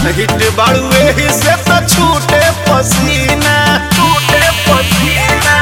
hit बाड़ू एही से तो छूटे पसीना छूटे पसीना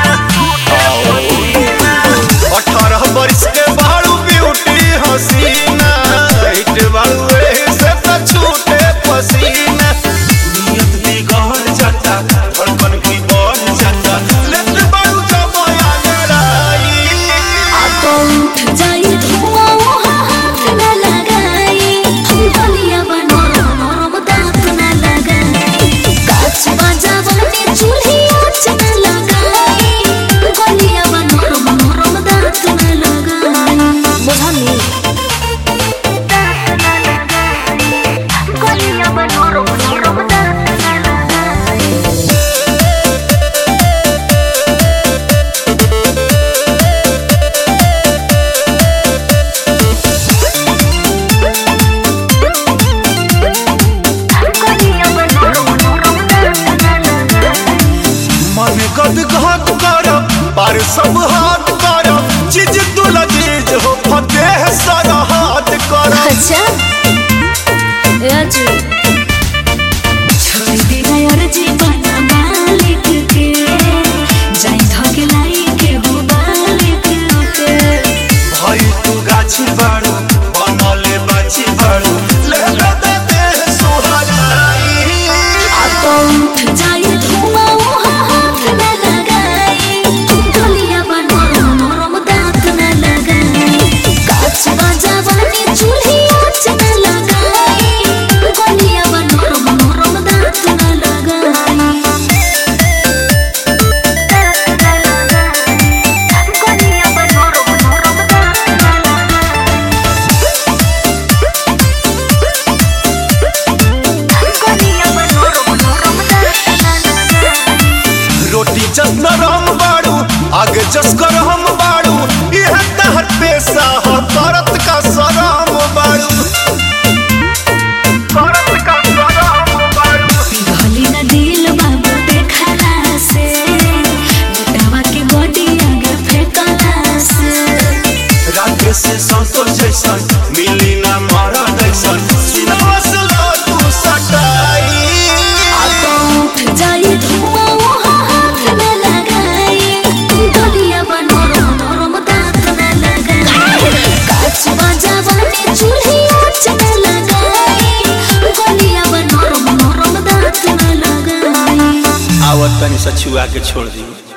अठारह बरिस के बाड़ू ब्यूटी हसीना हिट बाड़ू एही से तो छूटे पसीना नियत बिगड़ जाता धड़कन भी बढ़ जाता लेट बाड़ू जब आगराई तो उठ जाई धुआं वहाँ हाथ न लगाई हम गलिया बनो नरम दांत न लगाई काच बजावनी चूल्ही आँच न लगाई गलिया बनो नरम दांत न लगाई बुझनी गलिया बनो नरम दांत न लगाई गलिया बनो नरम दांत न लगाई मन गद घात कर पर सब हाथ कर चीज तुला चीज हो फतेह सारा हाथ कर अच्छा राजू छोड़ दिया यार जीवन मालिक के जाई धके लाई के हो मालिक के भाई तू गाछी बाड़ू बनले बाछी बाड़ू ले ले दे दे सुहाई आ तो उठ जाई धुआं वहाँ हाथ न लगाई गलिया बनो नरम दांत न लगाई काच बजावनी चूल्ही आँच न लगाई गलिया बनो नरम दांत न लगाई गलिया बनो नरम दांत न लगाई गलिया बनो नरम दांत न लगाई रोटी जस नरम बाड़ू आगे जस गरम बाड़ू यह तहर पेशा हो करत का सराम बाड़ू करत का सराम बाड़ू पिघली न दिल बाबू देखला से बेटावा के बॉडी आगे फेंकला से रात से संतोष जैसन मिली ना मारा जैसन सिनेमा से लो तू सटाई आ तो उठ जाई धुआं वहाँ हाथ न लगाई गलिया बनो नरम दांत न लगाई काच बजावनी चूल्ही आँच न लगाई गलिया बनो नरम दांत न लगाई आवत तनी सछुआ के छोड़ दी